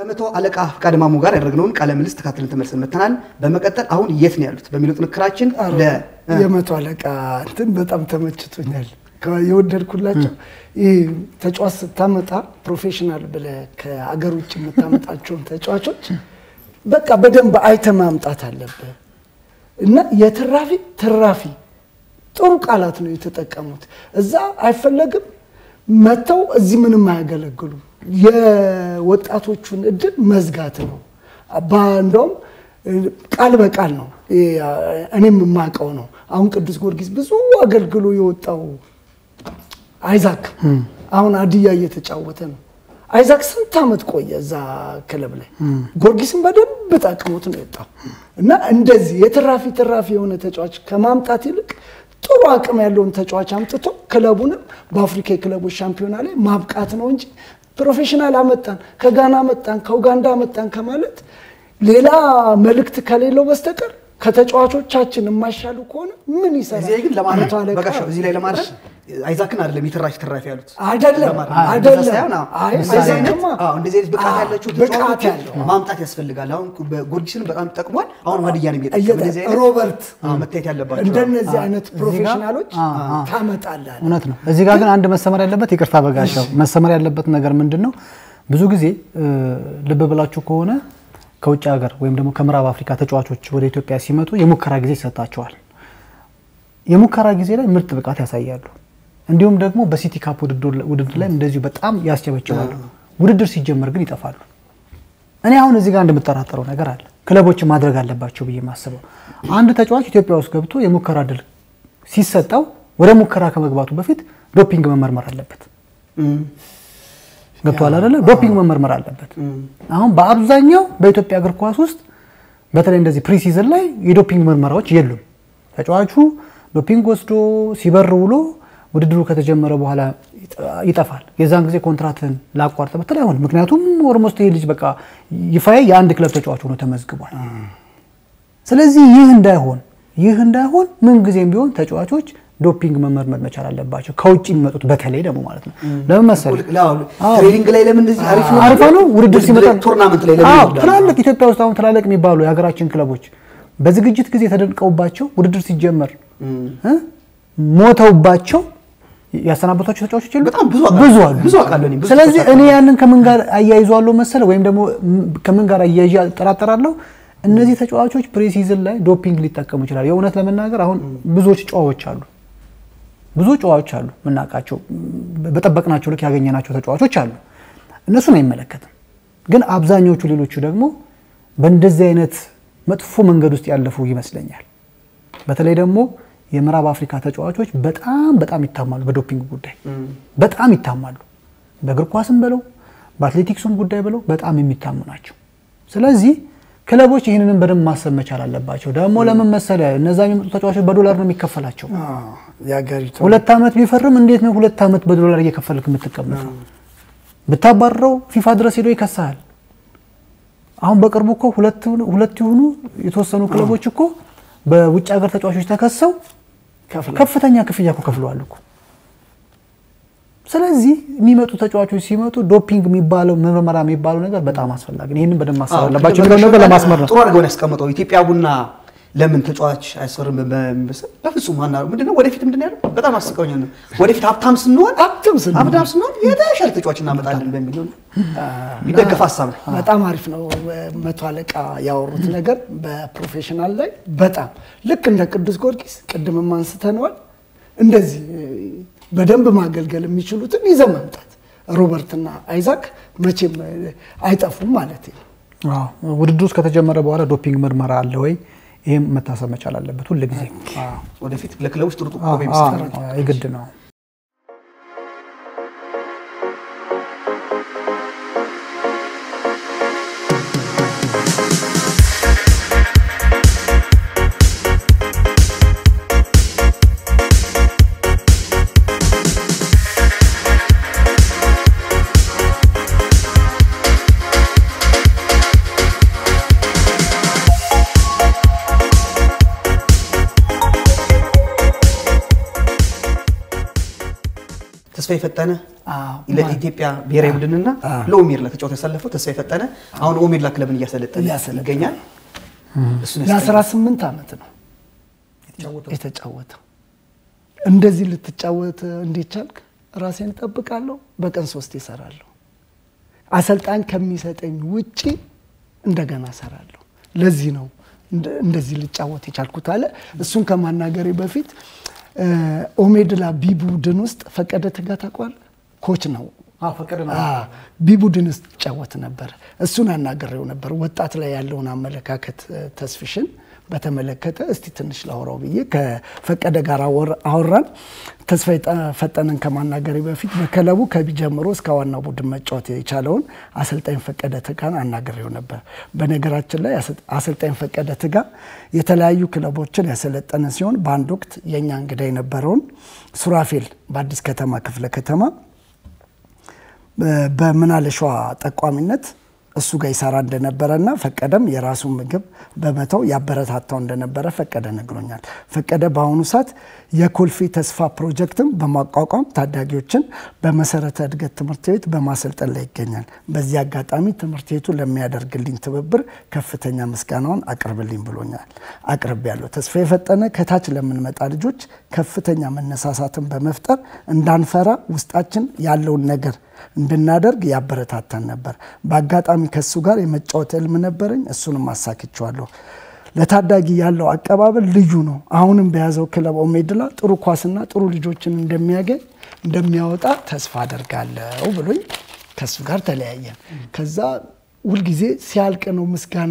ከመቶ አለቃ ፍቃደ ማሞ ጋር ያደረግነውን ቃለ ምልልስ ተካትለን ተመልሰን መጥተናል። በበመቀጠል አሁን የት ነው ያሉት በሚለው ጥንክራችን ለ የመቶ አለቃ እንትን በጣም ተመችቶኛል። ከ- የወደድኩላቸው ይህ ተጫዋች ስታመጣ ፕሮፌሽናል ብለህ ከአገር ውጭ የምታመጣቸውን ተጫዋቾች በቃ በደንብ አይተ ማምጣት አለብህ እና የትራፊ ትራፊ ጥሩ ቃላት ነው የተጠቀሙት። እዛ አይፈለግም መጥተው እዚህ ምንም አያገለግሉም። የወጣቶቹን እድል መዝጋት ነው። ባ- እንደውም ቃል በቃል ነው እኔም የማውቀው ነው። አሁን ቅዱስ ጊዮርጊስ ብዙ አገልግሎ የወጣው አይዛክ አሁን አድያ እየተጫወተ ነው። አይዛክ ስንት ዓመት ቆየ እዛ ክለብ ላይ ጊዮርጊስን በደንብ ጠቅሞት ነው የወጣው እና እንደዚህ የትራፊ ትራፊ የሆነ ተጫዋች ከማምጣት ይልቅ ጥሩ አቅም ያለውን ተጫዋች አምጥቶ ክለቡንም በአፍሪካ የክለቦች ሻምፒዮና ላይ ማብቃት ነው እንጂ ፕሮፌሽናል አመጣን፣ ከጋና አመጣን፣ ከኡጋንዳ አመጣን ከማለት ሌላ መልእክት ከሌለው በስተቀር ከተጫዋቾቻችን የማይሻሉ ከሆነ ምን ይሰራል? እዚህ ላይ ግን ለማድረግ መቶ አለቃ በቃ እዚህ ላይ ለማድረግ አይዛክን አይደለም የተራፊ ትራፊ ያሉት አይደለም ለማድረግ አይደለም። እንደዛ ሳይሆን፣ አዎ፣ አይ እንደዚህ አይነት አይዛክማ አዎ፣ እንደዚህ አይነት ብቃት አዎ፣ ያላቸው ብቃት ተጫዋቾችን ያለው ማምጣት ያስፈልጋል። አሁን ጊዮርጊስንም በጣም ጠቅሟል። አሁን ሀዲያን እየተ- እንደዚህ አይነት ሮበርት አዎ፣ መታየት ያለባቸው እንደነዚህ አይነት ፕሮፌሽናሎች አ- አ- ታመጣለህ። እውነት ነው። እዚህ ጋር ግን አንድ መሰመር ያለበት ይቅርታ በጋሻው መሰመር ያለበት ነገር ምንድን ነው? ብዙ ጊዜ እ፣ ልብ ብላችሁ ከሆነ ከውጭ ሀገር ወይም ደግሞ ከምዕራብ አፍሪካ ተጫዋቾች ወደ ኢትዮጵያ ሲመጡ የሙከራ ጊዜ ይሰጣቸዋል። የሙከራ ጊዜ ላይ ምርጥ ብቃት ያሳያሉ። እንዲሁም ደግሞ በሲቲ ካፕ ውድድር ውድድር ላይ እንደዚሁ በጣም ያስጨበጭባሉ። ውድድር ሲጀመር ግን ይጠፋሉ። እኔ አሁን እዚህ ጋር እንደምጠራጠረው ነገር አለ። ክለቦችን ማድረግ አለባቸው ብዬ የማስበው አንድ ተጫዋች ኢትዮጵያ ውስጥ ገብቶ የሙከራ ድል ሲሰጠው ወደ ሙከራ ከመግባቱ በፊት ዶፒንግ መመርመር አለበት። ገብቷል አይደለ? ዶፒንግ መመርመር አለበት። አሁን በአብዛኛው በኢትዮጵያ እግር ኳስ ውስጥ በተለይ እንደዚህ ፕሪሲዝን ላይ የዶፒንግ ምርመራዎች የሉም። ተጫዋቹ ዶፒንግ ወስዶ ሲበር ውሎ ውድድሩ ከተጀመረ በኋላ ይጠፋል። የዛን ጊዜ ኮንትራትን ላቋርጥ ብትል አይሆንም። ምክንያቱም ኦልሞስት ይህ ልጅ በቃ ይፋዬ የአንድ ክለብ ተጫዋች ሆኖ ተመዝግቧል። ስለዚህ ይህ እንዳይሆን ይህ እንዳይሆን ምን ጊዜም ቢሆን ተጫዋቾች ዶፒንግ መመርመር መቻል አለባቸው። ከውጭ የሚመጡት በተለይ ደግሞ ማለት ነው። ለምን መሰለህ? አዎ። ትሬኒንግ ላይ ለምን እንደዚህ አሪፍ ነው አሪፋ ነው። ውድድር ሲመጣ ቱርናመንት ላይ ለምን አዎ፣ ይወዳሉ? ትላልቅ ኢትዮጵያ ውስጥ አሁን ትላልቅ የሚባሉ የሀገራችን ክለቦች በዝግጅት ጊዜ ተደንቀውባቸው ውድድር ሲጀመር እ ሞተውባቸው ያሰናበቷቸው ተጫዋቾች የሉ በጣም ብዙ አውቃለሁ። ብዙ አሉ። ብዙ አውቃለሁ እኔ፣ ብዙ ስለዚህ ተጫዋቾች እኔ ያንን ከምን ጋር አያይዘዋለሁ መሰለ ወይም ደግሞ ም- ከምን ጋር አያይዤ እጠራጠራለሁ እነዚህ ተጫዋቾች ፕሪሲዝን ላይ ዶፒንግ ሊጠቀሙ ይችላል። የእውነት ለመናገር አሁን ብዙዎች ጨዋዎች አሉ ብዙ ጨዋዎች አሉ የምናውቃቸው በጠበቅናቸው ልክ ያገኘናቸው ተጫዋቾች አሉ። እነሱን አይመለከትም። ግን አብዛኞቹ ሌሎቹ ደግሞ በእንደዚህ አይነት መጥፎ መንገድ ውስጥ ያለፉ ይመስለኛል። በተለይ ደግሞ የምዕራብ አፍሪካ ተጫዋቾች በጣም በጣም ይታማሉ በዶፒንግ ጉዳይ በጣም ይታማሉ። በእግር ኳስም ብለው በአትሌቲክሱም ጉዳይ ብለው በጣም የሚታሙ ናቸው። ስለዚህ ክለቦች ይህንንም በደንብ ማሰብ መቻል አለባቸው። ደግሞ ለምን መሰለህ እነዛ የሚመጡ ተጫዋቾች በዶላር ነው የሚከፈላቸው። አዎ፣ የሀገሪቱ ሁለት ዓመት ቢፈርም እንዴት ነው ሁለት ዓመት በዶላር እየከፈልክ የምትቀመጠው? ብታባረው ፊፋ ድረስ ሄዶ ይከሳል። አሁን በቅርቡ እኮ ሁለት ሁለት የሆኑ የተወሰኑ ክለቦች እኮ በውጭ ሀገር ተጫዋቾች ተከሰው ከፍላ ከፍተኛ ክፍያ እኮ ከፍለዋል እኮ። ስለዚህ የሚመጡ ተጫዋቾች ሲመጡ ዶፒንግ የሚባለው ምርመራ የሚባለው ነገር በጣም አስፈላጊ ነው። ይህንን በደንብ ማሰብ አለባቸው የሚለው ነገር ለማስመር ነው። ጥሩ አድርገውን ያስቀምጠው ኢትዮጵያ ቡና ለምን ተጫዋች አይሰሩም በሚመስል በፍጹም አና ምንድነው ወደፊት ምንድን ነው ያለው በጣም አስቀውኛል ነው ወደፊት ሀብታም ስንሆን ሀብታም ስንሆን ሀብታም ስንሆን የተሻለ ተጫዋች እናመጣለን በሚል ነው የሚደገፍ ሀሳብ ነው በጣም አሪፍ ነው። መቶ አለቃ ያወሩት ነገር በፕሮፌሽናል ላይ በጣም ልክ እንደ ቅዱስ ጊዮርጊስ ቅድምም አንስተነዋል። እንደዚህ በደንብ ማገልገል የሚችሉትን ይዘው መምጣት ሮበርትና አይዛክ መቼም አይጠፉም ማለት ነው። አዎ፣ ውድድሩ ውስጥ ከተጀመረ በኋላ ዶፒንግ ምርመራ አለ ወይ? ይህም መታሰብ መቻል አለበት ሁል ጊዜ ወደፊት ለክለቦች ጥሩ ጥሩ ኮከብ ይመስላል የግድ ነው። ተስፋዬ ፈጠነ አዎ። ለኢትዮጵያ ብሔራዊ ቡድንና ለኦሜድላ ተጫውቶ ያሳለፈው ተስፋዬ ፈጠነ አሁን ኦሜድላ ክለብን እያሰለጠነ እያሰለጠነ ይገኛል። እሱን የ18 ዓመት ነው የተጫወተው። እንደዚህ ልትጫወት እንዴት ቻልክ? ራሴን እጠብቃለሁ፣ በቀን ሶስት ይሰራለሁ። አሰልጣኝ ከሚሰጠኝ ውጪ እንደገና እሰራለሁ። ለዚህ ነው እንደ- እንደዚህ ልጫወት የቻልኩት አለ። እሱን ከማናገሬ በፊት እ፣ ኦሜድላ ቢ ቡድን ውስጥ ፈቀደ ትጋ ታውቀዋለህ? ኮች ነው ፈቀደ ቢ ቡድን ውስጥ ይጫወት ነበር። እሱን አናግሬው ነበር። ወጣት ላይ ያለውን አመለካከት እ፣ ተስፍሽን በተመለከተ እስቲ ትንሽ ላውራው ብዬ ከፈቀደ ጋር አወር- አወራን። ተስፋዬ ጠ- ፈጠነን ከማናገሬ በፊት በክለቡ ከቢ ጀምሮ እስከ ዋናው ቡድን መጫወት የቻለውን አሰልጣኝ ፈቀደ ትጋን አናግሬው ነበር። በነገራችን ላይ አሰ- አሰልጣኝ ፈቀደ ትጋ የተለያዩ ክለቦችን ያሰለጠነ ሲሆን በአንድ ወቅት የእኛ እንግዳ የነበረውን ሱራፌል በአዲስ ከተማ ክፍለ ከተማ በምናለሿ ጠቋሚነት እሱ ጋር ይሰራ እንደነበረና ፈቀደም የራሱን ምግብ በመተው ያበረታታው እንደነበረ ፈቀደ ነግሮኛል። ፈቀደ በአሁኑ ሰዓት የኮልፌ ተስፋ ፕሮጀክትም በማቋቋም ታዳጊዎችን በመሰረተ እድገት ትምህርት ቤት በማሰልጠን ላይ ይገኛል። በዚህ አጋጣሚ ትምህርት ቤቱ ለሚያደርግልኝ ትብብር ከፍተኛ ምስጋናውን አቅርብልኝ ብሎኛል። አቅርብ ያለው ተስፋ የፈጠነ ከታች ለምንመጣ ልጆች ከፍተኛ መነሳሳትን በመፍጠር እንዳንፈራ ውስጣችን ያለውን ነገር እንድናደርግ ያበረታታን ነበር። በአጋጣሚ ከሱ ጋር የመጫወት ህልም ነበረኝ፣ እሱንም አሳክቸዋለሁ። ለታዳጊ ያለው አቀባበል ልዩ ነው። አሁንም በያዘው ክለብ ኦሜድላ ጥሩ ኳስና ጥሩ ልጆችን እንደሚያገኝ እንደሚያወጣ ተስፋ አደርጋለሁ ብሎኝ ከሱ ጋር ተለያየን። ከዛ ሁልጊዜ ሲያልቅ ነው ምስጋና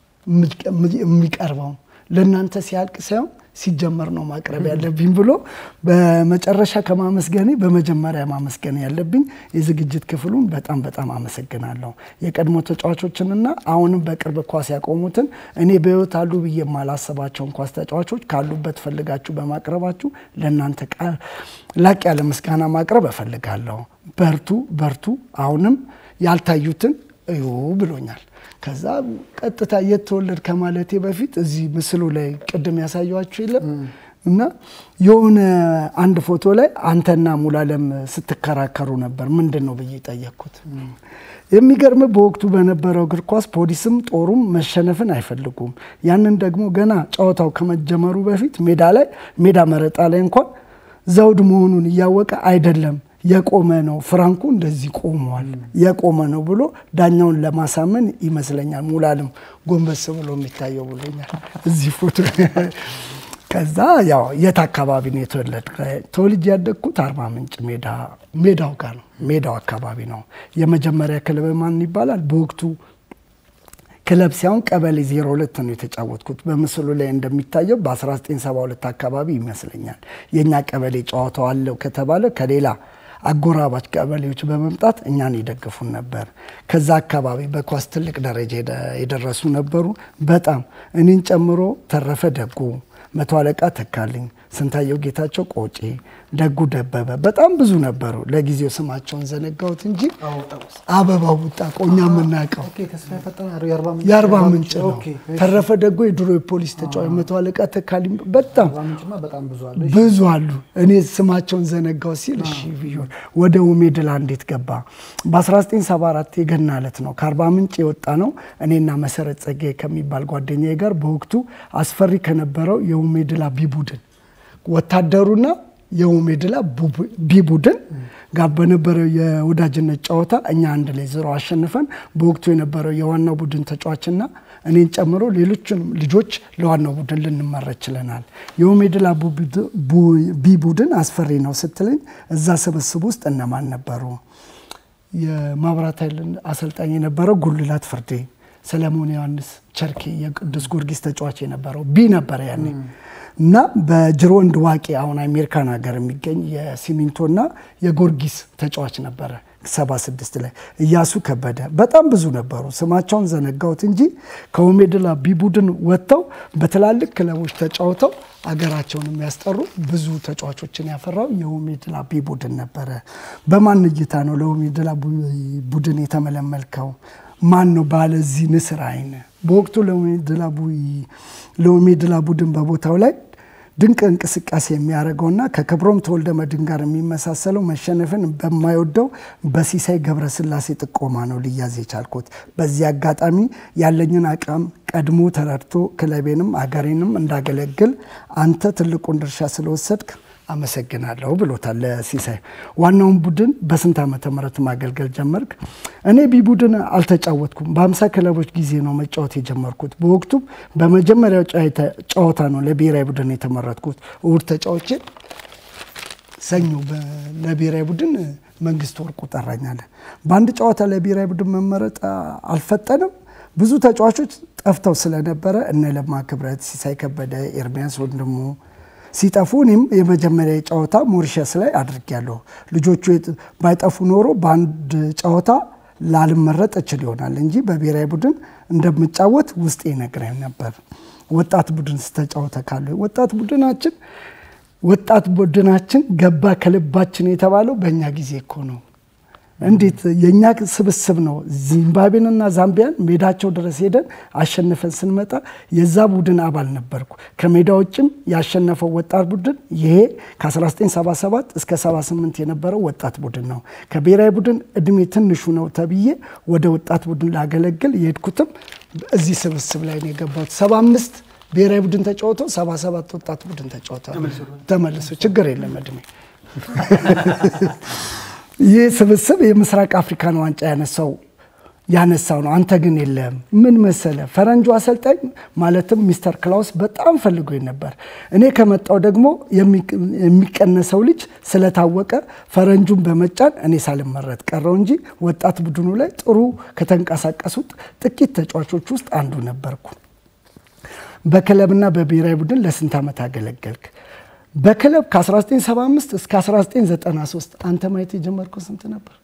የሚቀርበው ለእናንተ ሲያልቅ ሳይሆን ሲጀመር ነው ማቅረብ ያለብኝ ብሎ በመጨረሻ ከማመስገኔ በመጀመሪያ ማመስገን ያለብኝ የዝግጅት ክፍሉን በጣም በጣም አመሰግናለሁ። የቀድሞ ተጫዋቾችንና አሁንም በቅርብ ኳስ ያቆሙትን እኔ በህይወት አሉ ብዬ የማላስባቸውን ኳስ ተጫዋቾች ካሉበት ፈልጋችሁ በማቅረባችሁ ለእናንተ ቃል ላቅ ያለ ምስጋና ማቅረብ እፈልጋለሁ። በርቱ በርቱ፣ አሁንም ያልታዩትን እዩ ብሎኛል። ከዛ ቀጥታ የት ተወለድ ከማለቴ በፊት እዚህ ምስሉ ላይ ቅድም ያሳየኋችሁ የለም እና የሆነ አንድ ፎቶ ላይ አንተና ሙላለም ስትከራከሩ ነበር። ምንድን ነው ብዬ ጠየቅኩት። የሚገርም በወቅቱ በነበረው እግር ኳስ ፖሊስም ጦሩም መሸነፍን አይፈልጉም። ያንን ደግሞ ገና ጨዋታው ከመጀመሩ በፊት ሜዳ ላይ ሜዳ መረጣ ላይ እንኳን ዘውድ መሆኑን እያወቀ አይደለም የቆመ ነው ፍራንኩ እንደዚህ ቆሟል የቆመ ነው ብሎ ዳኛውን ለማሳመን ይመስለኛል ሙላልም ጎንበስ ብሎ የሚታየው ብሎኛል እዚህ ፎቶ ከዛ ያው የት አካባቢ ነው የተወለድ ተወልጅ ያደግኩት አርባ ምንጭ ሜዳው ጋር ነው ሜዳው አካባቢ ነው የመጀመሪያ ክለብ ማን ይባላል በወቅቱ ክለብ ሲሆን ቀበሌ 02 ነው የተጫወትኩት። በምስሉ ላይ እንደሚታየው በ1972 አካባቢ ይመስለኛል የእኛ ቀበሌ ጨዋታው አለው ከተባለ ከሌላ አጎራባች ቀበሌዎች በመምጣት እኛን ይደግፉን ነበር። ከዛ አካባቢ በኳስ ትልቅ ደረጃ የደረሱ ነበሩ። በጣም እኔን ጨምሮ ተረፈ ደጉ፣ መቶ አለቃ ተካልኝ፣ ስንታየው ጌታቸው ቆጬ፣ ደጉ ደበበ በጣም ብዙ ነበሩ። ለጊዜው ስማቸውን ዘነጋሁት እንጂ አበባው ቡጣቆ እኛ የምናውቀው የአርባ ምንጭ ነው። ተረፈ ደጎ የድሮ የፖሊስ ተጫዋች፣ መቶ አለቃ ተካልኝ በጣም ብዙ አሉ። እኔ ስማቸውን ዘነጋው ሲል እሺ ብዮን ወደ ኡሜድላ እንዴት ገባ? በ1974 የገና ዕለት ነው ከአርባ ምንጭ የወጣ ነው። እኔና መሰረት ጸጋዬ ከሚባል ጓደኛዬ ጋር በወቅቱ አስፈሪ ከነበረው የኡሜድላ ቢ ቡድን ወታደሩና የኡሜድላ ቢ ቡድን ጋር በነበረው የወዳጅነት ጨዋታ እኛ አንድ ላይ ዜሮ አሸንፈን በወቅቱ የነበረው የዋናው ቡድን ተጫዋችና እኔን ጨምሮ ሌሎችንም ልጆች ለዋናው ቡድን ልንመራ ችለናል። የኡሜድላ ቢ ቡድን አስፈሪ ነው ስትለኝ እዛ ስብስብ ውስጥ እነማን ነበሩ? የማብራት ኃይል አሰልጣኝ የነበረው ጉልላት ፍርዴ፣ ሰለሞን ዮሐንስ ቸርኬ የቅዱስ ጊዮርጊስ ተጫዋች የነበረው ቢ ነበረ ያኔ እና በጅሮንድ ዋቄ አሁን አሜሪካን ሀገር የሚገኝ የሲሚንቶና የጎርጊስ ተጫዋች ነበረ። ሰባ ስድስት ላይ እያሱ ከበደ በጣም ብዙ ነበሩ። ስማቸውን ዘነጋሁት እንጂ ከኡሜድላ ቢ ቡድን ወጥተው በትላልቅ ክለቦች ተጫውተው አገራቸውን የሚያስጠሩ ብዙ ተጫዋቾችን ያፈራው የኡሜድላ ቢ ቡድን ነበረ። በማን እይታ ነው ለኡሜድላ ቡድን የተመለመልከው? ማን ነው ባለዚህ ንስር አይን? በወቅቱ ለኡሜድላ ቡድን በቦታው ላይ ድንቅ እንቅስቃሴ የሚያደርገውና ከክብሮም ተወልደ መድን ጋር የሚመሳሰለው መሸነፍን በማይወደው በሲሳይ ገብረስላሴ ጥቆማ ነው ልያዝ የቻልኩት። በዚህ አጋጣሚ ያለኝን አቅም ቀድሞ ተረድቶ ክለቤንም አገሬንም እንዳገለግል አንተ ትልቁን ድርሻ ስለወሰድክ አመሰግናለሁ ብሎታል ለሲሳይ። ዋናውን ቡድን በስንት ዓመተ ምህረት ማገልገል ጀመርክ? እኔ ቢ ቡድን አልተጫወትኩም። በአምሳ ክለቦች ጊዜ ነው መጫወት የጀመርኩት። በወቅቱም በመጀመሪያው ጨዋታ ነው ለብሔራዊ ቡድን የተመረጥኩት። እሁድ ተጫዎቼ ሰኞ ለብሔራዊ ቡድን መንግስት ወርቁ ጠራኛለ። በአንድ ጨዋታ ለብሔራዊ ቡድን መመረጥ አልፈጠንም። ብዙ ተጫዋቾች ጠፍተው ስለነበረ እነ ለማ ክብረት፣ ሲሳይ ከበደ፣ ኤርሚያስ ወንድሙ ሲጠፉ እኔም የመጀመሪያ ጨዋታ ሞሪሸስ ላይ አድርጌያለሁ። ልጆቹ ባይጠፉ ኖሮ በአንድ ጨዋታ ላልመረጥ እችል ይሆናል እንጂ በብሔራዊ ቡድን እንደምጫወት ውስጥ ይነግረኝ ነበር። ወጣት ቡድን ስተጫወተ ካለ ወጣት ቡድናችን ወጣት ቡድናችን ገባ ከልባችን የተባለው በእኛ ጊዜ እኮ ነው። እንዴት የእኛ ስብስብ ነው። ዚምባብዌንና ዛምቢያን ሜዳቸው ድረስ ሄደን አሸንፈን ስንመጣ የዛ ቡድን አባል ነበርኩ። ከሜዳ ውጭም ያሸነፈው ወጣት ቡድን ይሄ ከ1977 እስከ 78 የነበረው ወጣት ቡድን ነው። ከብሔራዊ ቡድን እድሜ ትንሹ ነው ተብዬ ወደ ወጣት ቡድን ላገለግል የሄድኩትም እዚህ ስብስብ ላይ ነው የገባሁት። 75 ብሔራዊ ቡድን ተጫውቶ 77 ወጣት ቡድን ተጫውቶ ተመልሶ ችግር የለም እድሜ ይህ ስብስብ የምስራቅ አፍሪካን ዋንጫ ያነሳው ያነሳው ነው። አንተ ግን የለም። ምን መሰለ ፈረንጁ አሰልጣኝ ማለትም ሚስተር ክላውስ በጣም ፈልጎኝ ነበር። እኔ ከመጣው ደግሞ የሚቀነሰው ልጅ ስለታወቀ ፈረንጁን በመጫን እኔ ሳልመረጥ ቀረው እንጂ ወጣት ቡድኑ ላይ ጥሩ ከተንቀሳቀሱት ጥቂት ተጫዋቾች ውስጥ አንዱ ነበርኩ። በክለብና በብሔራዊ ቡድን ለስንት ዓመት አገለገልክ? በክለብ ከ1975 እስከ 1993 አንተ ማየት የጀመርከው ስንት ነበር?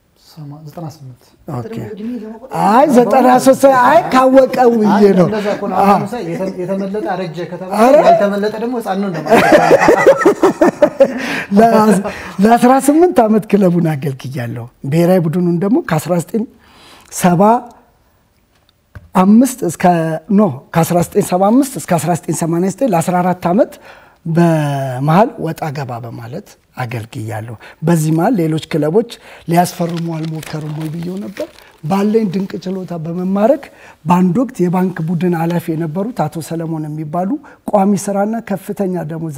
አይ 93 አይ ካወቀው ብዬ ነው። የተመለጠ አረጀ ከተባለ ያልተመለጠ ደግሞ ሕፃን ነው ለ18 ዓመት ክለቡን አገልግያለሁ። ብሔራዊ ቡድኑን ደግሞ ከ1975 እስከ ኖ ከ1975 እስከ 1989 ለ14 ዓመት በመሀል ወጣ ገባ በማለት አገልግያለሁ። በዚህ መሀል ሌሎች ክለቦች ሊያስፈርሙ አልሞከሩም ወይ ብዬው ነበር። ባለኝ ድንቅ ችሎታ በመማረክ በአንድ ወቅት የባንክ ቡድን ኃላፊ የነበሩት አቶ ሰለሞን የሚባሉ ቋሚ ስራና ከፍተኛ ደሞዝ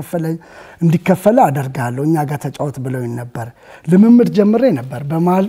እንዲከፈለ አደርጋለሁ እኛ ጋር ተጫወት ብለውኝ ነበር። ልምምድ ጀምሬ ነበር። በመሀል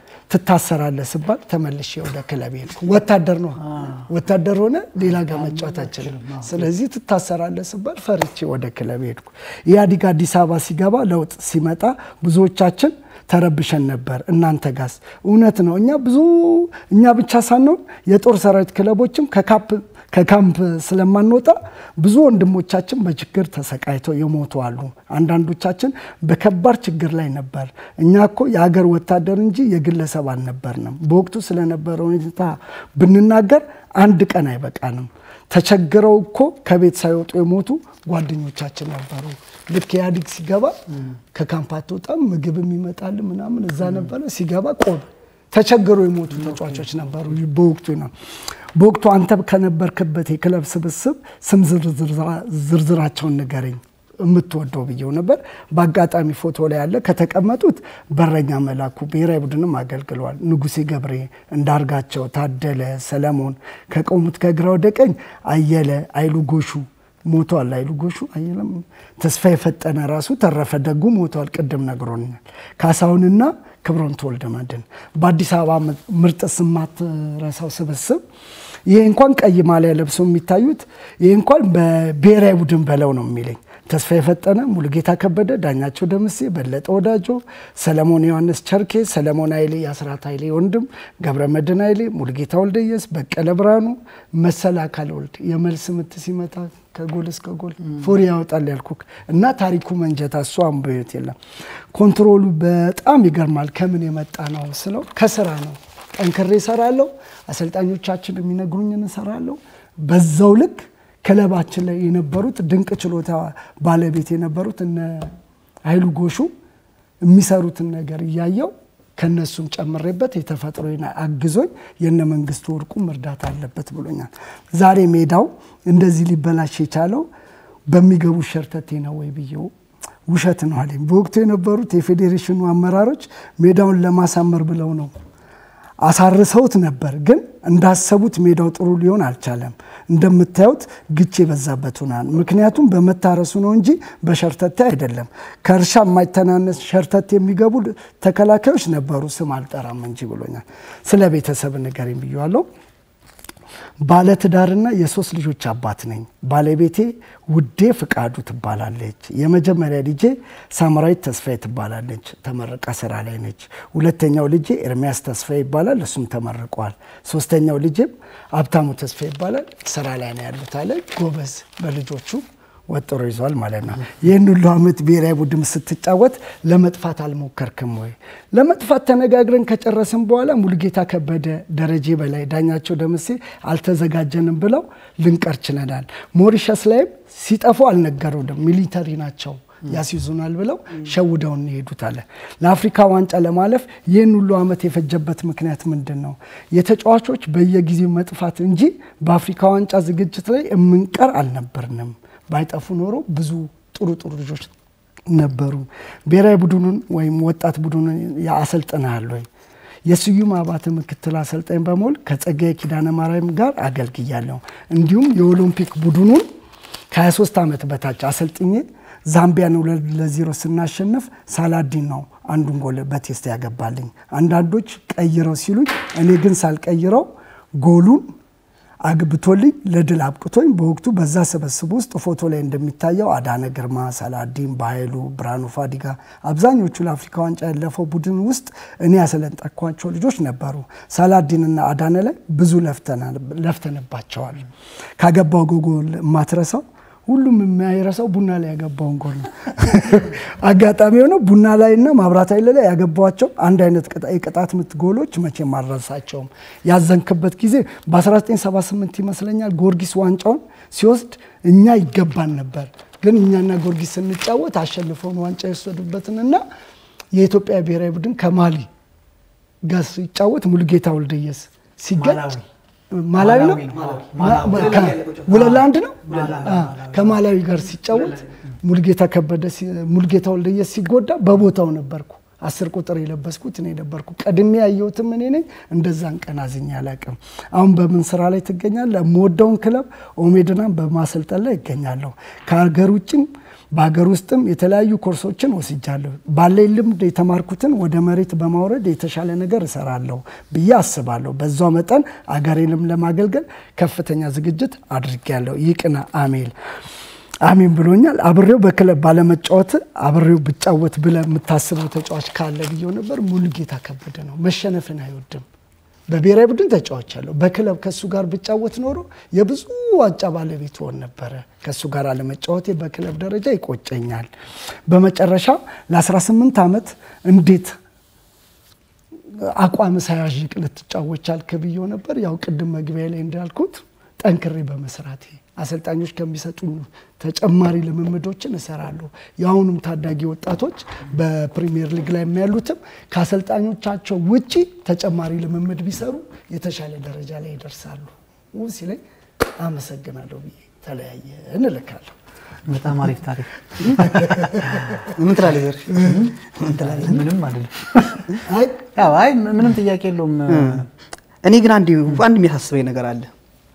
ትታሰራለህ ስባል ተመልሼ ወደ ክለብ ሄድኩ። ወታደር ነው ወታደር ሆነ ሌላ ጋር መጫወት አችልም። ስለዚህ ትታሰራለህ ስባል ፈርቼ ወደ ክለብ ሄድኩ። ኢህአዲግ አዲስ አበባ ሲገባ ለውጥ ሲመጣ ብዙዎቻችን ተረብሸን ነበር። እናንተ ጋስ እውነት ነው። እኛ ብዙ እኛ ብቻ ሳንሆን የጦር ሰራዊት ክለቦችም ከካምፕ ስለማንወጣ ብዙ ወንድሞቻችን በችግር ተሰቃይተው የሞቱ አሉ። አንዳንዶቻችን በከባድ ችግር ላይ ነበር። እኛ እኮ የሀገር ወታደር እንጂ የግለሰብ አልነበርንም። በወቅቱ ስለነበረ ሁኔታ ብንናገር አንድ ቀን አይበቃንም። ተቸግረው እኮ ከቤት ሳይወጡ የሞቱ ጓደኞቻችን ነበሩ። ልክ ኢህአዲግ ሲገባ ከካምፕ አትወጣም፣ ምግብም ይመጣል ምናምን እዛ ነበረ። ሲገባ ቆብ ተቸግሮ የሞቱ ተጫዋቾች ነበሩ። በወቅቱ ነው በወቅቱ አንተ ከነበርክበት የክለብ ስብስብ ስም ዝርዝራቸውን ንገረኝ የምትወደው ብዬው ነበር። በአጋጣሚ ፎቶ ላይ ያለ ከተቀመጡት በረኛ መላኩ ብሔራዊ ቡድንም አገልግለዋል። ንጉሴ ገብሬ፣ እንዳርጋቸው፣ ታደለ፣ ሰለሞን ከቆሙት ከግራ ወደ ቀኝ አየለ አይሉ ጎሹ ሞቷል። አይሉ ጎሹ አየለም፣ ተስፋ የፈጠነ ራሱ ተረፈ ደጉ ሞቷል። ቅድም ነግሮኛል። ካሳሁንና ክብሮም ተወልደ መድን በአዲስ አበባ ምርጥ ስማት ረሳው ስብስብ ይሄ እንኳን ቀይ ማሊያ ለብሰው የሚታዩት ይሄ እንኳን በብሔራዊ ቡድን በለው ነው የሚለኝ ተስፋ የፈጠነ፣ ሙሉጌታ ከበደ፣ ዳኛቸው ደምሴ፣ በለጠ ወዳጆ፣ ሰለሞን ዮሐንስ ቸርኬ፣ ሰለሞን ኃይሌ፣ የአስራት ኃይሌ ወንድም፣ ገብረ መድን ኃይሌ፣ ሙሉጌታ ወልደየስ፣ በቀለ ብርሃኑ፣ መሰል አካል ወልድ የመልስ ምት ሲመታ ከጎል እስከ ጎል ፎሪ ያወጣል ያልኩክ እና ታሪኩ መንጀታ እሱ አንበዮት የለም። ኮንትሮሉ በጣም ይገርማል። ከምን የመጣ ነው ስለው ከስራ ነው። ጠንክሬ እሰራለሁ። አሰልጣኞቻችን የሚነግሩኝን እሰራለሁ። በዛው ልክ ክለባችን ላይ የነበሩት ድንቅ ችሎታ ባለቤት የነበሩት እነ ኃይሉ ጎሹ የሚሰሩትን ነገር እያየው ከነሱም ጨምሬበት የተፈጥሮ አግዞኝ የነ መንግስቱ ወርቁም እርዳታ አለበት ብሎኛል። ዛሬ ሜዳው እንደዚህ ሊበላሽ የቻለው በሚገቡ ሸርተቴ ነው ወይ ብዬው ውሸት ነው አለኝ። በወቅቱ የነበሩት የፌዴሬሽኑ አመራሮች ሜዳውን ለማሳመር ብለው ነው አሳርሰውት ነበር። ግን እንዳሰቡት ሜዳው ጥሩ ሊሆን አልቻለም። እንደምታዩት ግጭ የበዛበት ሆናል። ምክንያቱም በመታረሱ ነው እንጂ በሸርተቴ አይደለም። ከእርሻ የማይተናነስ ሸርተቴ የሚገቡ ተከላካዮች ነበሩ፣ ስም አልጠራም እንጂ ብሎኛል። ስለ ቤተሰብ ንገረኝ ብዬዋለሁ። ባለትዳርና የሶስት ልጆች አባት ነኝ። ባለቤቴ ውዴ ፍቃዱ ትባላለች። የመጀመሪያ ልጄ ሳምራዊት ተስፋዬ ትባላለች። ተመርቃ ስራ ላይ ነች። ሁለተኛው ልጄ ኤርሚያስ ተስፋዬ ይባላል። እሱም ተመርቋል። ሶስተኛው ልጄም ሀብታሙ ተስፋዬ ይባላል። ስራ ላይ ነው ያሉት አለ። ጎበዝ በልጆቹ ወጥሮ ይዟል ማለት ነው። ይህን ሁሉ ዓመት ብሔራዊ ቡድን ስትጫወት ለመጥፋት አልሞከርክም ወይ? ለመጥፋት ተነጋግረን ከጨረስን በኋላ ሙሉጌታ ከበደ፣ ደረጀ በላይ፣ ዳኛቸው ደምሴ አልተዘጋጀንም ብለው ልንቀር ችለናል። ሞሪሸስ ላይም ሲጠፉ አልነገሩንም። ሚሊተሪ ናቸው ያስይዙናል ብለው ሸውደውን ይሄዱት አለ። ለአፍሪካ ዋንጫ ለማለፍ ይህን ሁሉ ዓመት የፈጀበት ምክንያት ምንድን ነው? የተጫዋቾች በየጊዜው መጥፋት እንጂ በአፍሪካ ዋንጫ ዝግጅት ላይ የምንቀር አልነበርንም። ባይጠፉ ኖሮ ብዙ ጥሩ ጥሩ ልጆች ነበሩ። ብሔራዊ ቡድኑን ወይም ወጣት ቡድኑን አሰልጥነሃል ወይ? የስዩም አባተ ምክትል አሰልጣኝ በመሆን ከጸጋዬ ኪዳነ ማርያም ጋር አገልግያለሁ። እንዲሁም የኦሎምፒክ ቡድኑን ከ23 ዓመት በታች አሰልጥኜ ዛምቢያን ሁለት ለዜሮ ስናሸንፍ ሳላዲን ነው አንዱን ጎል በቴስት ያገባልኝ። አንዳንዶች ቀይረው ሲሉኝ፣ እኔ ግን ሳልቀይረው ጎሉን አግብቶልኝ ለድል አብቅቶኝ በወቅቱ በዛ ስብስብ ውስጥ ፎቶ ላይ እንደሚታየው አዳነ ግርማ፣ ሰላዲን በኃይሉ፣ ብርሃኑ ፋዲጋ አብዛኞቹ ለአፍሪካ ዋንጫ ያለፈው ቡድን ውስጥ እኔ ያሰለጠኳቸው ልጆች ነበሩ። ሰላዲንና አዳነ ላይ ብዙ ለፍተንባቸዋል። ካገባው ጎል የማትረሳው ሁሉም የሚያይረሳው ቡና ላይ ያገባውን ጎል ነው። አጋጣሚ የሆነው ቡና ላይ እና ማብራት ኃይል ላይ ያገባቸው አንድ አይነት የቅጣት ምት ጎሎች መቼም አልረሳቸውም። ያዘንክበት ጊዜ በ1978 ይመስለኛል ጊዮርጊስ ዋንጫውን ሲወስድ እኛ ይገባን ነበር፣ ግን እኛና ጊዮርጊስ ስንጫወት አሸንፈውን ዋንጫ የወሰዱበትን እና የኢትዮጵያ ብሔራዊ ቡድን ከማሊ ጋር ሲጫወት ሙሉጌታ ወልደየስ ሲገጭ ማላዊ ነው ሁለት ለአንድ ነው ከማላዊ ጋር ሲጫወት ሙልጌታ ከበደ ሙልጌታ ወልደየስ ሲጎዳ በቦታው ነበርኩ። አስር ቁጥር የለበስኩት እኔ ነበርኩ። ቀድሜ ያየሁትም እኔ ነኝ። እንደዛን ቀን አዝኜ አላውቅም። አሁን በምን ስራ ላይ ትገኛለህ? የምወደውን ክለብ ኦሜድናን በማሰልጠን ላይ ይገኛለሁ። ከሀገር ውጭም በሀገር ውስጥም የተለያዩ ኮርሶችን ወስጃለሁ። ባለኝ ልምድ የተማርኩትን ወደ መሬት በማውረድ የተሻለ ነገር እሰራለሁ ብዬ አስባለሁ። በዛው መጠን አገሬንም ለማገልገል ከፍተኛ ዝግጅት አድርጌያለሁ። ይቅና አሜል አሜን ብሎኛል። አብሬው በክለብ ባለመጫወት አብሬው ብጫወት ብለህ የምታስበው ተጫዋች ካለ ብዬው ነበር። ሙሉጌታ ከበደ ነው። መሸነፍን አይወድም። በብሔራዊ ቡድን ተጫውቻለሁ። በክለብ ከእሱ ጋር ብጫወት ኖሮ የብዙ ዋንጫ ባለቤት ሆን ነበረ። ከእሱ ጋር አለመጫወቴ በክለብ ደረጃ ይቆጨኛል። በመጨረሻ ለ18 ዓመት እንዴት አቋም ሳያዥቅ ልትጫወት ቻልክ ብዬው ነበር። ያው ቅድም መግቢያ ላይ እንዳልኩት ጠንክሬ በመስራቴ አሰልጣኞች ከሚሰጡኝ ተጨማሪ ልምምዶችን እሰራለሁ። የአሁኑም ታዳጊ ወጣቶች በፕሪሚየር ሊግ ላይ የሚያሉትም ከአሰልጣኞቻቸው ውጪ ተጨማሪ ልምምድ ቢሰሩ የተሻለ ደረጃ ላይ ይደርሳሉ ሲለኝ አመሰግናለሁ ብዬ ተለያየ እንልካለሁ። በጣም አሪፍ ታሪክ። ምን ትላለህ ዘርሽ? ምን ትላለህ? ምንም አይደለም። አይ ያው አይ ምንም ጥያቄ የለውም። እኔ ግን አንድ አንድ የሚያሳስበኝ ነገር አለ።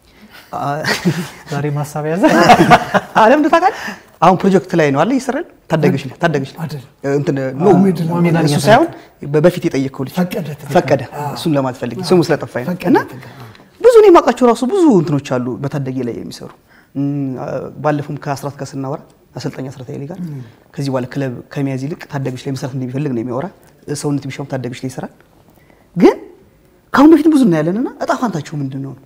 ዛሬ ማሳብ ያዘ አለም ታውቃለህ? አሁን ፕሮጀክት ላይ ነው አለ ይሰራል። ታዳጊዎች ላይ ታዳጊዎች ላይ አይደል? እንትን ኖ ኦሜድላ ኦሜድላ እሱ ሳይሆን በፊት የጠየቀው ልጅ ፈቀደ ፈቀደ እሱን ለማለት ፈልጌ ስሙ ስለጠፋኝ ነው። ፈቀደ እና ብዙ እኔ የማውቃቸው ራሱ ብዙ እንትኖች አሉ በታዳጊ ላይ የሚሰሩ እም፣ ባለፈውም ከአስራት ጋር ስናወራ አሰልጣኝ አስራት ኃይሌ ጋር ከዚህ በኋላ ክለብ ከመያዝ ይልቅ ታዳጊዎች ላይ መስራት እንደሚፈልግ ነው የሚያወራ። ሰውነት ቢሻውም ታዳጊዎች ላይ ይሰራል። ግን ከአሁን በፊት ብዙ እናያለንና እጣ ፋንታቸው ምንድን ነው?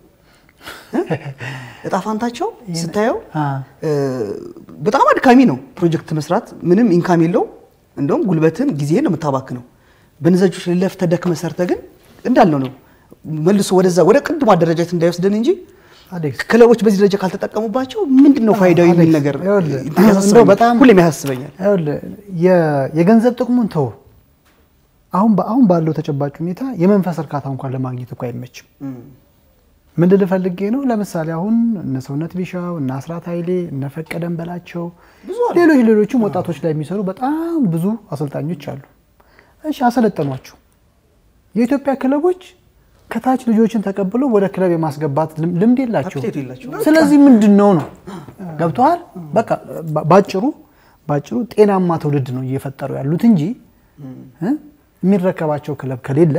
እጣ ፋንታቸው ስታየው አ። እ፣ በጣም አድካሚ ነው። ፕሮጀክት መስራት ምንም ኢንካም የለው። እንደውም ጉልበትን ጊዜህን ነው የምታባክነው። በነዛጆች ላይ ለፍተህ ደክመህ ሰርተህ ግን እንዳልነው ነው መልሶ ወደዛ ወደ ቅድሞ አደረጃጀት እንዳይወስደን እንጂ አሌክስ ክለቦች በዚህ ደረጃ ካልተጠቀሙባቸው ምንድን ነው ፋይዳው የሚል አሌክስ፣ ነገር ይኸውልህ፣ ያሳስበኛል። እንደው በጣም- ሁሌም ያሳስበኛል። ይኸውልህ የ- የገንዘብ ጥቅሙን ተው። አሁን በ- አሁን ባለው ተጨባጭ ሁኔታ የመንፈስ እርካታ እንኳን ለማግኘት እኮ አይመችም። ምን ልል ፈልጌ ነው? ለምሳሌ አሁን እነ ሰውነት ቢሻው እነ አስራት ኃይሌ እነ ፈቀደን በላቸው ብዙ አሉ። ሌሎች ሌሎችም ወጣቶች ላይ የሚሰሩ በጣም ብዙ አሰልጣኞች አሉ። እሺ አሰለጠኗቸው። የኢትዮጵያ ክለቦች ከታች ልጆችን ተቀብለው ወደ ክለብ የማስገባት ልም- ልምድ የላቸው። አፕቴቱ የላቸውም። ስለዚህ ምንድን ነው ነው ገብተዋል። በቃ ባ- ባጭሩ ባጭሩ ጤናማ ትውልድ ነው እየፈጠሩ ያሉት እንጂ እ? የሚረከባቸው ክለብ ከሌለ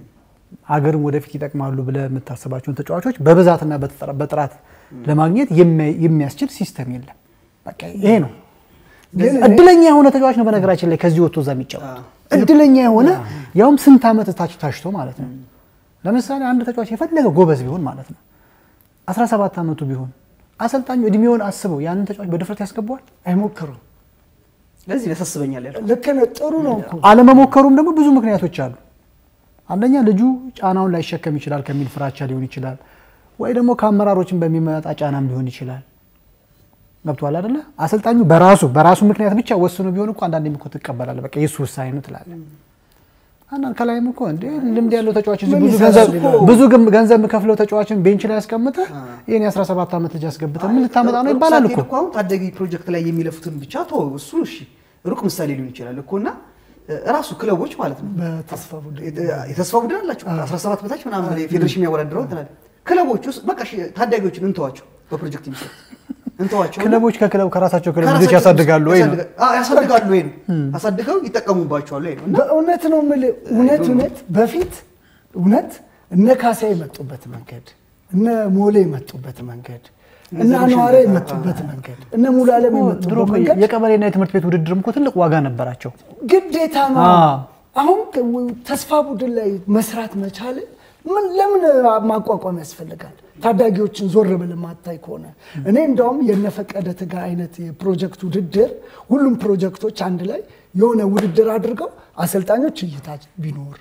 አገርም ወደፊት ይጠቅማሉ ብለህ የምታስባቸውን ተጫዋቾች በብዛትና በጥራ- በጥራት ለማግኘት የሚያ- የሚያስችል ሲስተም የለም። በቃ ይሄ ነው። ግን እኔ- እድለኛ የሆነ ተጫዋች ነው በነገራችን ላይ ከዚህ ወጥቶ እዛ የሚጫወት እድለኛ የሆነ ያውም ስንት ዓመት ታች ታሽቶ ማለት ነው። ለምሳሌ አንድ ተጫዋች የፈለገ ጎበዝ ቢሆን ማለት ነው 17 ዓመቱ ቢሆን አሰልጣኙ እድሜውን አስበው ያንን ተጫዋች በድፍረት ያስገባዋል። አይሞክሩም። ለዚህ ያሳስበኛል ያልኩት ልክ ነህ። ጥሩ ነው እኮ አለመሞከሩም ደግሞ ብዙ ምክንያቶች አሉ። አንደኛ ልጁ ጫናውን ላይሸከም ይችላል ከሚል ፍራቻ ሊሆን ይችላል፣ ወይ ደግሞ ከአመራሮችን በሚመጣ ጫናም ሊሆን ይችላል። ገብቶሃል አይደለ? አሰልጣኙ በራሱ በራሱ ምክንያት ብቻ ወስኖ ቢሆን እኮ አንዳንዴ እኮ ትቀበላለህ። በቃ የእሱ ውሳኔ ነው ትላለህ። አንዳንድ ከላይም እኮ እንደ ልምድ ያለው ተጫዋች እዚህ ምን ብዙ ይሰራል ገንዘብ ይላል። ብዙ ገም- ገንዘብ የምከፍለው ተጫዋችን ቤንች ላይ ያስቀምጠህ ይህን የ17 ዓመት ልጅ አስገብተህ ምን ልታመጣ ነው ይባላል እኮ። ሳትሄድ አሁን ታዳጊ ፕሮጀክት ላይ የሚለፉትን ብቻ ቶ እሱ እሺ ሩቅ ምሳሌ ሊሆን ይችላል እኮ እና ራሱ ክለቦች ማለት ነው በተስፋ ቡድን የተስፋ ቡድን አላቸው 17 በታች ምናምን ፌዴሬሽን የሚያወዳድረው ትላል ክለቦች ውስጥ በቃ እሺ፣ ታዳጊዎችን እንተዋቸው በፕሮጀክት የሚሰሩት እንተዋቸው ክለቦች ከክለብ ከራሳቸው ክለብ ልጆች ከራሳቸው ያሳድጋሉ ወይ ነው ያሳድጋ- አዎ፣ ያሳድጋሉ ወይ ነው አሳድገው ይጠቀሙባቸዋል ወይ ነው እና በእውነት ነው የምልህ። እውነት እውነት በፊት እውነት እነ ካሳ የመጡበት መንገድ፣ እነ ሞሌ የመጡበት መንገድ፣ እነ አንዋራ የመጡበት መንገድ፣ እነ ሙሉ ዓለም ድሮ የመጡበት እኮ መንገድ የቀበሌና የትምህርት ቤት ውድድርም እኮ ትልቅ ዋጋ ነበራቸው። ግዴታ ነው። አዎ። አሁን ከ- ተስፋ ቡድን ላይ መስራት መቻል ምን ለምን ማቋቋም ያስፈልጋል? ታዳጊዎችን ዞር ብል ማታይ ከሆነ እኔ እንደውም የነፈቀደ ትጋ አይነት የፕሮጀክት ውድድር ሁሉም ፕሮጀክቶች አንድ ላይ የሆነ ውድድር አድርገው አሰልጣኞች እይታ ቢኖር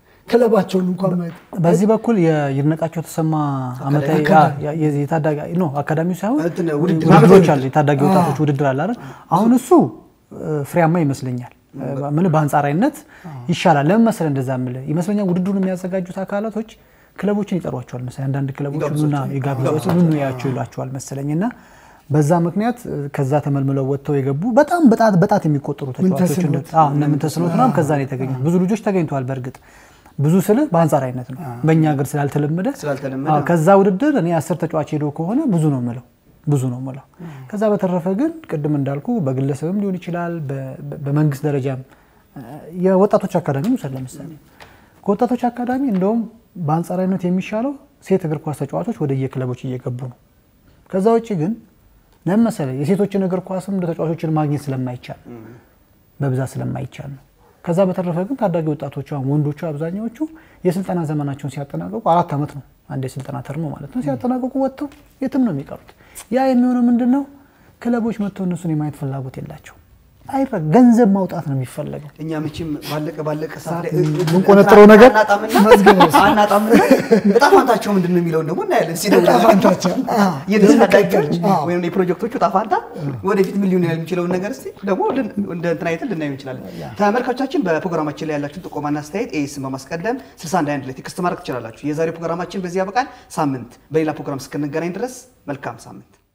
ክለባቸውን እንኳን ማየት በዚህ በኩል የይድነቃቸው ተሰማ ዓመታዊ አካዳሚ። ያ- የ- የታዳጊ ኖ አካዳሚው ሳይሆን እንትን ውድድር ውድድሮች አሉ። የታዳጊ ወጣቶች ውድድር አለ አይደል? አሁን እሱ እ፣ ፍሬያማ ይመስለኛል። ምን በአንጻራዊነት ይሻላል። ለምን መሰለህ እንደዛ የምልህ ይመስለኛል ውድድሩን የሚያዘጋጁት አካላቶች ክለቦችን ይጠሯቸዋል መሰለኝ። አንዳንድ ክለቦች ኑና የጋብዛቸው ኑ ያቸው ይሏቸዋል መሰለኝ እና በዛ ምክንያት እ፣ ከዛ ተመልምለው ወጥተው የገቡ በጣም በጣት በጣት የሚቆጠሩ ተጫዋቾች ምንተስኖት። እንደ- አዎ፣ እነ ምንተስኖት ምናምን ከዛ ነው የተገኙት። ብዙ ልጆች ተገኝተዋል። በእርግጥ ብዙ ስልህ በአንጻራዊነት ነው በእኛ ሀገር ስላልተለመደ ስላልተለመደ አዎ፣ ከዛ ውድድር እኔ አስር ተጫዋች ሄዶ ከሆነ ብዙ ነው ምለው ብዙ ነው ምለው። ከዛ በተረፈ ግን ቅድም እንዳልኩ በግለሰብም ሊሆን ይችላል በ- በ- በመንግስት ደረጃም እ፣ የወጣቶች አካዳሚ ውሰድ ለምሳሌ ከወጣቶች አካዳሚ እንደውም በአንጻራዊነት የሚሻለው ሴት እግር ኳስ ተጫዋቾች ወደ የክለቦች እየገቡ ነው። ከዛ ውጭ ግን ለምን መሰለህ የሴቶችን እግር ኳስም እንደ ተጫዋቾችን ማግኘት ስለማይቻል በብዛት ስለማይቻል ነው። ከዛ በተረፈ ግን ታዳጊ ወጣቶቹ አሁን ወንዶቹ አብዛኛዎቹ የስልጠና ዘመናቸውን ሲያጠናቀቁ አራት ዓመት ነው አንድ የስልጠና ተርሞ ማለት ነው። ሲያጠናቀቁ ወጥተው የትም ነው የሚቀሩት። ያ የሚሆነው ምንድን ነው? ክለቦች መጥተው እነሱን የማየት ፍላጎት የላቸው። አይረ ገንዘብ ማውጣት ነው የሚፈለገው። እኛ መቼም ባለቀ ባለቀ ሰዓት ላይ የምንቆነጥረው ነገር አናጣምና አናጣምና እጣ ፋንታቸው ምንድን ነው የሚለውን ደግሞ እናያለን። ሲደውል እጣ ፋንታቸው፣ አዎ። የነዚህ ታዳጊዎች አዎ። ወይም የፕሮጀክቶቹ እጣ ፋንታ ወደፊት ምን ሊሆን ይችላል የሚችለውን ነገር እስኪ ደግሞ ልን- እንደ እንትን አይተን ልናየው እንችላለን። ተመልካቾቻችን በፕሮግራማችን ላይ ያላችሁን ጥቆማና አስተያየት ኤስን በማስቀደም 61 ላይ ቴክስት ማድረግ ትችላላችሁ። የዛሬው ፕሮግራማችን በዚህ ያበቃል። ሳምንት በሌላ ፕሮግራም እስክንገናኝ ድረስ መልካም ሳምንት